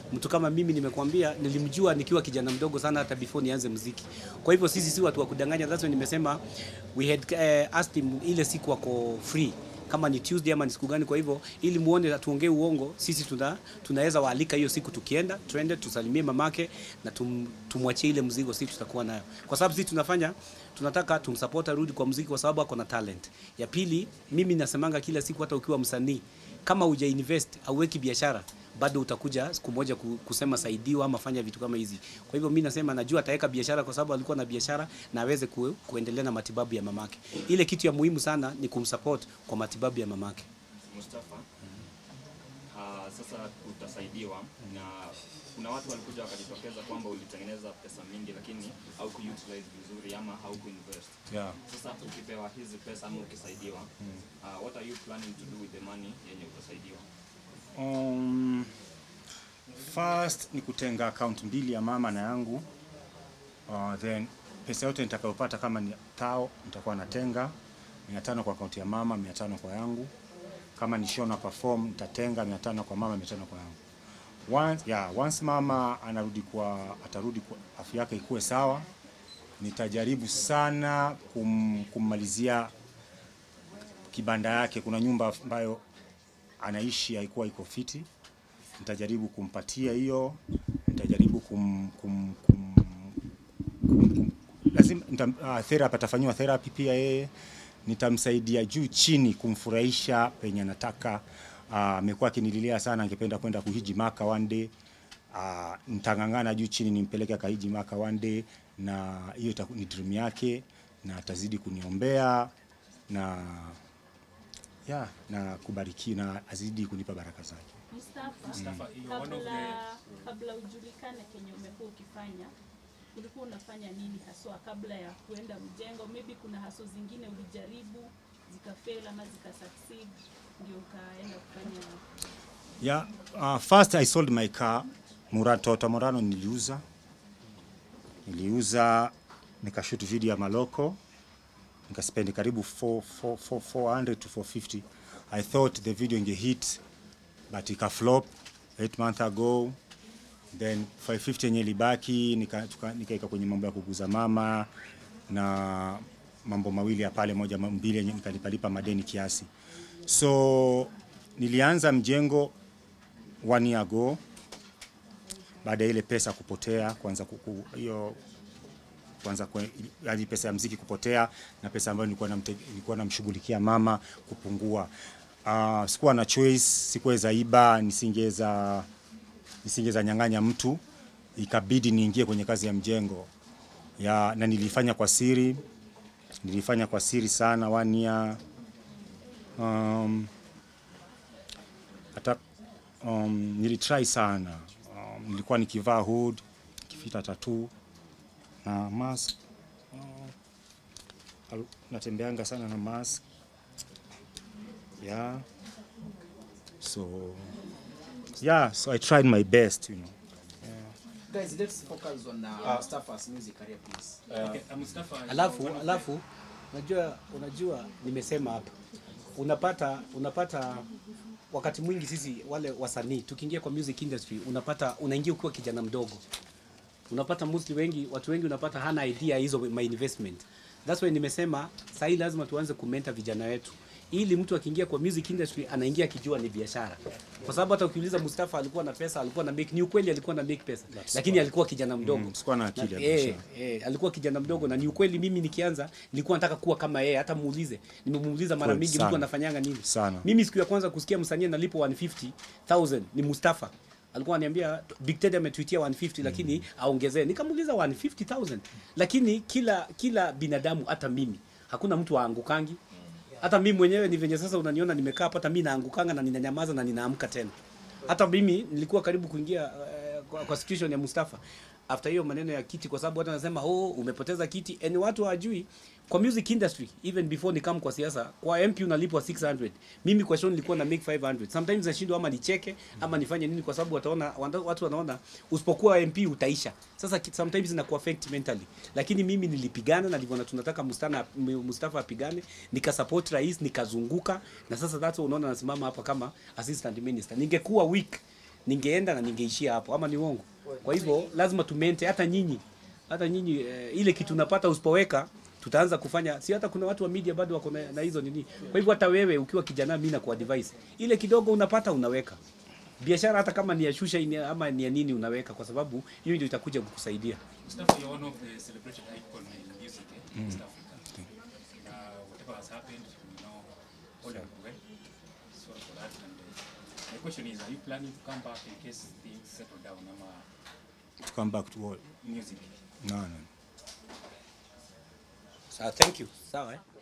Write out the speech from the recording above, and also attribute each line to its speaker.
Speaker 1: mtu kama mimi nimekuambia, nilimjua nikiwa kijana mdogo sana, hata before nianze muziki. Kwa hivyo sisi si watu wa kudanganya. That's why nimesema we had uh, asked him ile siku wako free kama ni Tuesday ama ni siku gani. Kwa hivyo ili muone tuongee uongo, sisi tuna tunaweza waalika hiyo siku, tukienda tuende tusalimie mamake na tum, tumwachie ile mzigo, sisi tutakuwa nayo, kwa sababu sisi tunafanya tunataka tumsupport arudi kwa muziki, kwa sababu ako na talent. Ya pili, mimi nasemanga kila siku, hata ukiwa msanii kama uja invest auweki biashara bado utakuja siku moja ku- kusema saidiwa ama fanya vitu kama hizi. Kwa hivyo mimi nasema najua ataweka biashara kwa sababu alikuwa na biashara na aweze ku, kuendelea na matibabu ya mamake. Ile kitu ya muhimu sana ni kumsupport kwa matibabu ya mamake.
Speaker 2: Mustafa, uh, sasa utasaidiwa na kuna watu walikuja wakajitokeza kwamba ulitengeneza pesa mingi lakini haukuutilize vizuri ama haukuinvest.
Speaker 3: Yeah.
Speaker 2: Sasa ukipewa hizi pesa ama ukisaidiwa, uh, what are you planning to do with the money yenye utasaidiwa?
Speaker 3: Um, first ni kutenga account mbili ya mama na yangu. Uh, then pesa yote nitakayopata kama ni tao nitakuwa natenga mia tano kwa akaunti ya mama, mia tano kwa yangu. Kama ni show na perform nitatenga mia tano kwa mama, mia tano kwa yangu. Once, yeah, once mama anarudi kwa atarudi kwa afya yake ikuwe sawa, nitajaribu sana kum, kummalizia kibanda yake. Kuna nyumba ambayo anaishi haikuwa iko fiti, nitajaribu kumpatia hiyo, nitajaribu kum, kum, kum, kum, kum lazima nita, uh, therapy atafanyiwa therapy pia yeye, nitamsaidia juu chini kumfurahisha penye anataka. Ah, Amekuwa akinililia sana, angependa kwenda kuhiji Maka one day. Uh, nitang'ang'ana juu chini nimpeleke akahiji Maka one day, na hiyo itaku- ni dream yake, na atazidi kuniombea na ya na kubariki na azidi kunipa baraka zake.
Speaker 4: Mustafa, kabla kabla ujulikane kenye umekuwa ukifanya, ulikuwa unafanya nini haswa kabla ya kuenda mjengo? Maybe kuna haso zingine ulijaribu zikafail ama zikasucceed, ndio ukaenda kufanya
Speaker 3: Yeah, uh, first I sold my car Murano, Toyota Murano niliuza. Niliuza nikashoot video ya Maloko. Nikaspendi karibu 4, 4, 4, 400 to 450. I thought the video inge hit but ika flop 8 months ago. Then 550 yenye ilibaki nika- tuka- nikaika kwenye mambo ya kuguza mama na mambo mawili ya pale, moja mbili yenye nikalipalipa madeni kiasi. So nilianza mjengo one year ago baada ya ile pesa kupotea, kwanza kuku, hiyo kwanza kwe- yaani pesa ya mziki kupotea na pesa ambayo nilikuwa namte, nilikuwa namshughulikia mama kupungua. Uh, sikuwa na choice, sikuweza iba, nisingeweza nisingeweza nyang'anya mtu, ikabidi niingie kwenye kazi ya mjengo ya, na nilifanya kwa siri, nilifanya kwa siri sana one year um, hata um, nilitry sana um, nilikuwa nikivaa hood nikifita tattoo na mask uh, al- natembeanga sana na mask yeah so yeah so I tried my best you know
Speaker 5: Guys, let's focus on uh, Mustafa's music career, please.
Speaker 1: Alafu alafu unajua unajua nimesema hapa unapata unapata wakati mwingi sisi wale wasanii tukiingia kwa music industry unapata unaingia ukiwa kijana mdogo unapata mostly wengi watu wengi unapata hana idea hizo my investment that's why nimesema sahii lazima tuanze kumenta vijana wetu ili mtu akiingia kwa music industry anaingia akijua ni biashara kwa sababu hata ukiuliza Mustafa alikuwa na pesa alikuwa na make ni ukweli alikuwa na make pesa lakini alikuwa kijana mdogo
Speaker 3: Mm, sikuwa na akili ya
Speaker 1: Na- eh,
Speaker 3: biashara.
Speaker 1: eh, alikuwa kijana mdogo na ni ukweli mimi nikianza nilikuwa nataka kuwa kama yeye hata muulize nimemuuliza mara
Speaker 3: Kweli,
Speaker 1: mingi
Speaker 3: sana.
Speaker 1: mtu anafanyanga nini
Speaker 3: Sana.
Speaker 1: mimi siku ya kwanza kusikia msanii analipwa 150000 ni Mustafa alikuwa ananiambia Big Ted ametweetia 150 lakini aongezee nikamuuliza 150000 lakini kila kila binadamu hata mimi hakuna mtu aangukangi hata mimi mwenyewe ni venye sasa unaniona nimekaa hapa hata mimi naangukanga na ninanyamaza na ninaamka tena hata mimi nilikuwa karibu kuingia uh, kwa, kwa situation ya Mustafa after hiyo maneno ya kiti, kwa sababu watu wanasema oh, umepoteza kiti, and watu hawajui kwa music industry even before nikam kwa siasa, kwa MP unalipwa 600 mimi kwa show nilikuwa na make 500 sometimes nashindwa ama nicheke ama nifanye nini, kwa sababu wataona wanda- watu wanaona usipokuwa MP utaisha. Sasa ki- sometimes inaku affect mentally, lakini mimi nilipigana na nilivyoona tunataka Mustana Mustafa apigane, nikasupport rais, nikazunguka na sasa that's why unaona nasimama hapa kama assistant minister. Ningekuwa weak ningeenda na ningeishia hapo ama ni uongo kwa hivyo lazima tumente hata nyinyi hata nyinyi eh, ile kitu unapata usipoweka tutaanza kufanya si hata kuna watu wa media bado wako na, na hizo nini kwa hivyo hata wewe ukiwa kijana mimi na kwa device ile kidogo unapata unaweka biashara hata kama ni ya shusha ini- ama ni ya nini unaweka kwa sababu hiyo ndio itakuja kukusaidia
Speaker 6: Mustafa, you're one of the celebrated icon in music eh, in East Africa. Uh, whatever has happened, you know, all are well. Sorry for that. And uh, my question is, are you planning to come back in case things settle down? Ama
Speaker 3: to come back to all
Speaker 6: music?
Speaker 3: no no
Speaker 1: sawa thank you sawa eh?